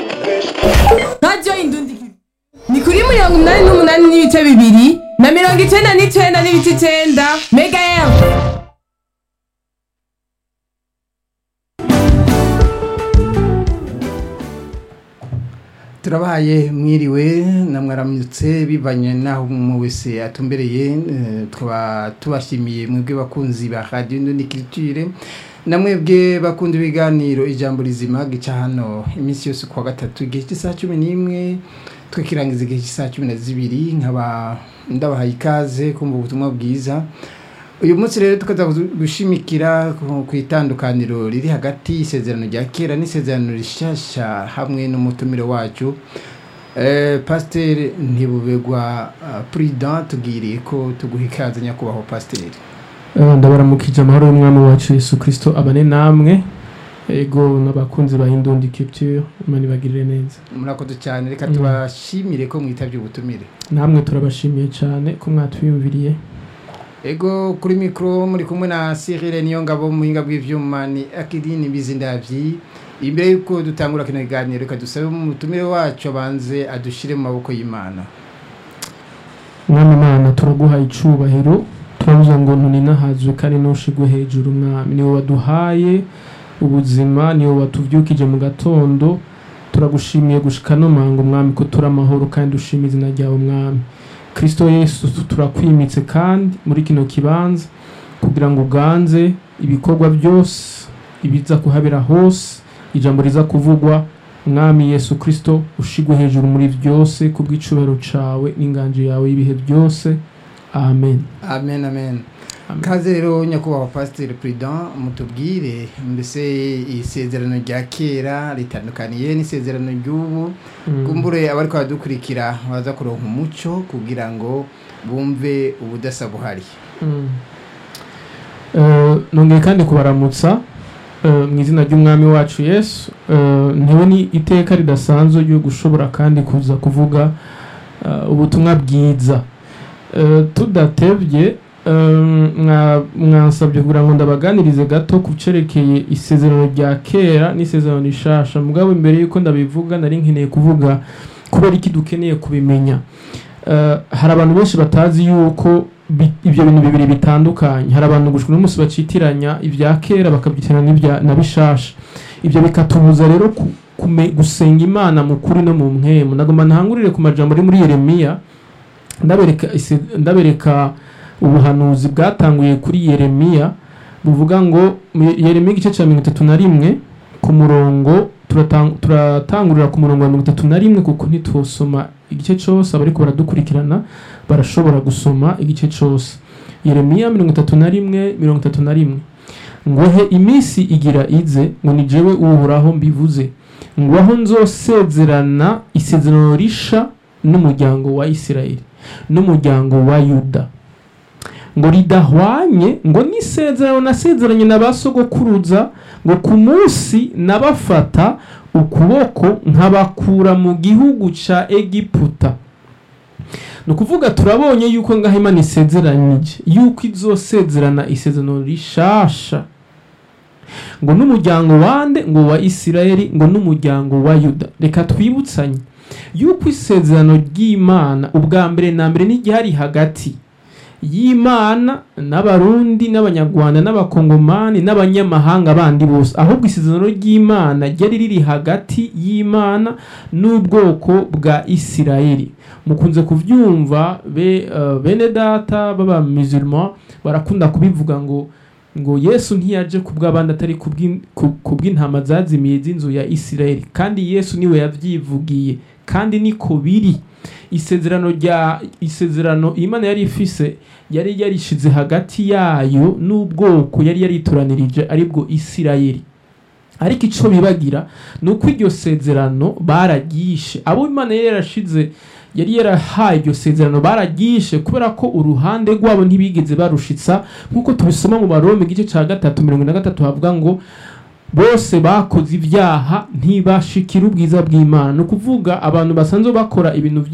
radiyo indundi ni kuri mirongo inani n'umunani n'ibice bibiri na mirongo icenda n'icenda n'ibice icenda mega emu turabahaye mwiriwe namwaramutse bivanye naho mu wese atumbereye eh, tukaba tubashimiye mwebwe bakunzi ba radio Ndundi Culture na mwebwe bakunda ibiganiro ijambo rizima gica hano iminsi yose kuwa gatatu igihe cy'isaha cumi n'imwe twikirangiza igihe cy'isaha cumi na zibiri nkaba ndabahaye ikaze kumva ubutumwa bwiza uyu munsi rero tukaza gushimikira ku ku itandukaniro riri hagati y'isezerano rya kera n'isezerano rishasha hamwe n'umutumire wacu eh, pasiteri ntibubegwa uh, prudent tubwiriye ko tuguha ikaze nyakubahwa pasiteri Eh, ndabaramukije amahoro y'umwami wacu yesu kirisito abane namwe ego n'abakunzi ba indundi culture imana ibagirire neza murakoze cyane reka Mm. tubashimire ko mwitabye ubutumire namwe turabashimiye cyane ko mwatwiyumviriye ego kuri mikoro muri kumwe na Cyril niyo ngabo muhinga bw'ivyuma ni Akidini Bizindavyi imbere yuko dutangura kino kiganiro reka dusabe umutumire wacu abanze adushire mu maboko y'Imana mwami imana turaguhaye icubahiro turavuze ngo ntuninahazwe kandi ntushigwe hejuru mwami niwe waduhaye ubuzima niwe watuvyukije mu gatondo turagushimiye gushika no mango mwami ko turi amahoro kandi dushima izina ryawe mwami kristo yesu turakwimitse kandi muri kino kibanza kugira ngo uganze ibikorwa byose ibiza kuhabera hose ijambo riza kuvugwa mwami yesu kristo ushigwe hejuru muri byose kubw'icubahiro cawe n'inganji yawe y'ibihe byose amen amen amen Amen. kaze rero nyakubahwa pasiteri prudent mutubwire mbese isezerano rya kera ritandukaniye n'isezerano ry'ubu Mm. kumbure abariko baradukurikira baza kuronka umuco kugira ngo bumve ubudasa buhari Mm. Eh, nongeye kandi kubaramutsa eh, mu izina ry'umwami wacu yesu Eh, ntewe ni iteka ridasanzwe ryo gushobora kandi kuza kuvuga eh, ubutumwa bwiza Eh, tudatebye eh, mwa- mwansabye kugira ngo ndabaganirize gato ku cerekeye isezerano rya kera n'isezerano rishasha mugabo imbere yuko ndabivuga nari nkeneye kuvuga kubera iki dukeneye kubimenya Eh, hari abantu benshi batazi yuko bi- ibyo bintu bibiri bitandukanye hari abantu gushwa n'umunsi bacitiranya ibya kera bakabyitiranya n'ibya na bishasha ibyo bikatubuza rero ku- kume- gusenga imana mu kuri no mu mpemu nagomba ntangurire ku majambo ari muri yeremiya ndabereka ise- ndabereka ubuhanuzi bwatanguye kuri yeremiya buvuga ngo mu yeremiya igice cya mirongo itatu na rimwe ku murongo turatang- turatangurira ku murongo wa mirongo itatu na rimwe kuko ntitwosoma igice cyose abariko baradukurikirana barashobora gusoma igice cyose yeremiya mirongo itatu na rimwe mirongo itatu na rimwe ngohe iminsi igira ize ngo ni jewe uhoraho mbivuze ngo aho nzosezerana isezerano risha n'umuryango wa isirayeli n'umuryango wa yuda ngo ridahwanye ngo n'isezerano nasezeranye na ba sogokuruza ngo ku munsi nabafata ukuboko nkabakura mu gihugu ca egiputa ni ukuvuga turabonye yuko ngaho imana isezeranyije yuko izosezerana isezerano rishasha ngo n'umuryango wande ngo wa isirayeli ngo n'umuryango wa yuda reka twibutsanye yuko isezerano ry'imana ubwa mbere na mbere n'igihari hagati y'imana n'abarundi n'abanyarwanda n'abakongomani n'abanyamahanga bandi bose ahubwo isezerano ry'imana ryari riri hagati y'imana n'ubwoko bwa isirayeli mukunze kubyumva be, uh, bene data baba musulman barakunda kubivuga ngo ngo yesu ntiyaje ku bw'abandi atari ku bw'in- ku- ku bw'intama zazimiye z'inzu ya isirayeli kandi yesu niwe yavyivugiye kandi niko biri isezerano rya isezerano imana yari ifise yari yarishize hagati yayo n'ubwoko yari yaritoranirije aribwo isirayeli ariko ico bibagira ni uko iryo sezerano bararyishe abo imana yari yarashize yari yarahaye iryo sezerano bararyishe kubera ko uruhande rwabo ntibigeze barushitsa nk'uko tubisoma mu barome igice cya gatatu mirongo na gatatu havuga ngo bose bakoze ibyaha ntibashikira ubwiza bw'imana ni ukuvuga abantu basanzwe bakora ibintu